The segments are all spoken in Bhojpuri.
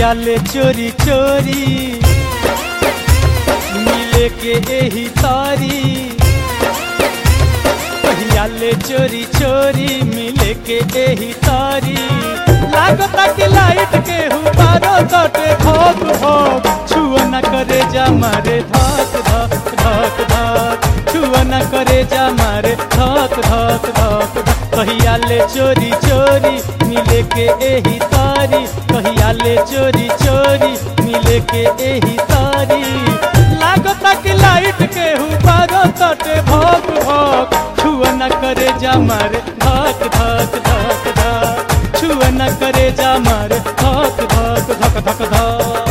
कहिया ले चोरी चोरी मिले के एही तारी कहिया ले चोरी चोरी मिले के एही तारी लागता कि लाइट के हुबारो कटे भोग भोग छुआ न करे जा मारे धक धक धक धक छुआ न करे जा मारे धक धक धक धक कहिया ले चोरी चोरी मिले के एही तारी कहिया ले चोरी चोरी मिले के एही तारी लागता कि लाइट के हुबारो कटे भोग भोग छुआ न करे जा मारे धक धक धक धक छुआ न करे जा मारे धक धक धक धक धक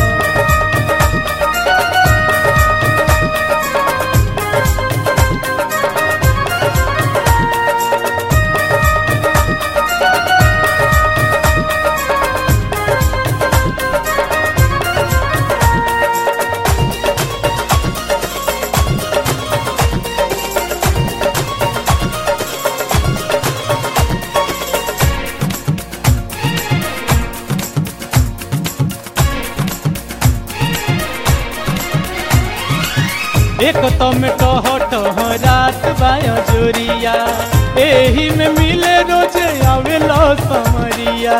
एक तो में टह टह रात बाया जोरिया एही में मिले रोजे आवेलो समरिया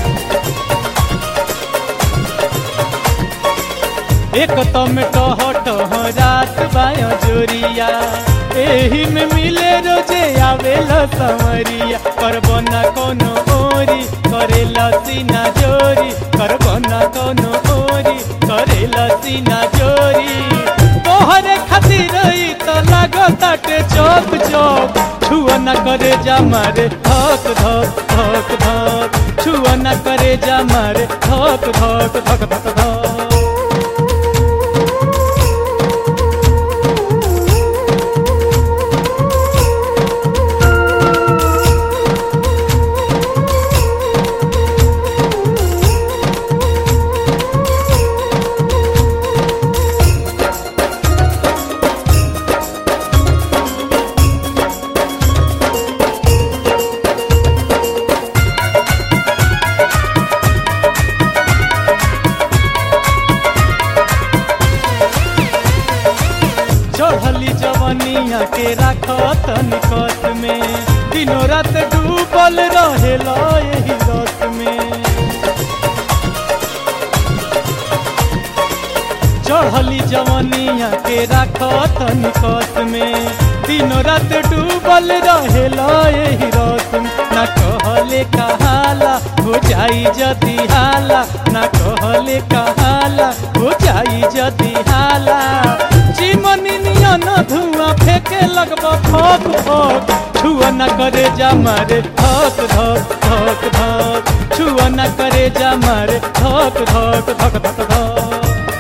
एक तो में टह टह रात बाया जोरिया एही में मिले रोजे आवेलो समरिया करबो ना कोनो ओरी करेला सीना जोरी करबो ना कोनो ओरी करेला सीना जोरी तोहरे खातिर ई तो लागताटे चौक चौक छुआ न करे जा मारे धक धक धक धक छुआ न करे जा मारे धक धक धक धक धक चढ़ली जवनिया के राखत निकट में दिनों रात डूबल रहेला यही रत में चढ़ली जवनिया के राखत निकट में दिनों रात डूबल रहेला यही रत में ना कहले कहाला हो जाई जदी हाला ना कहले कहाला हो जाई जदी हाला चिमनी नियन धुआं फेंके लगब फक फक छुआ न करे जा मारे धक धक धक धक छुआ न करे जा मारे धक धक धक धक धक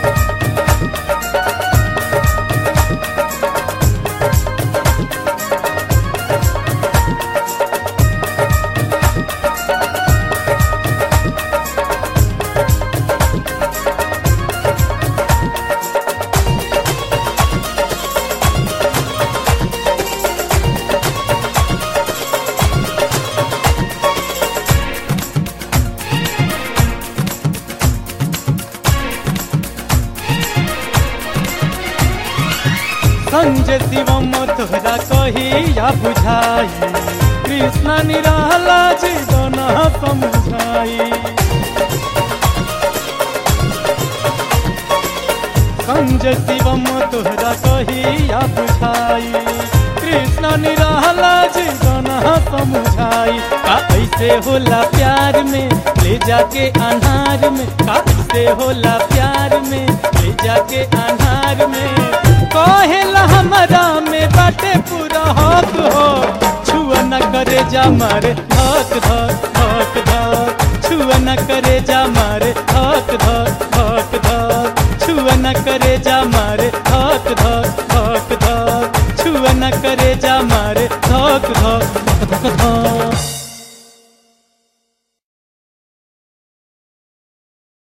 संजय शिवम तोहरा कहिया बुझाई कृष्ण निराला जीवन समझाई संजय शिवम तोहरा कहिया बुझाई कृष्ण निराला जीवन समझाई का ऐसे होला प्यार में ले जाके अनार में का ऐसे होला प्यार में ले जाके अनार में कहेला हमारा में बाटे पूरा हक हो छुआ न करे जा मारे धक धक धक धक छुआ न करे जा मारे धक धक धक धक छुआ न करे जा मारे धक धक धक धक छुआ न करे जा मारे धक धक धक धक धक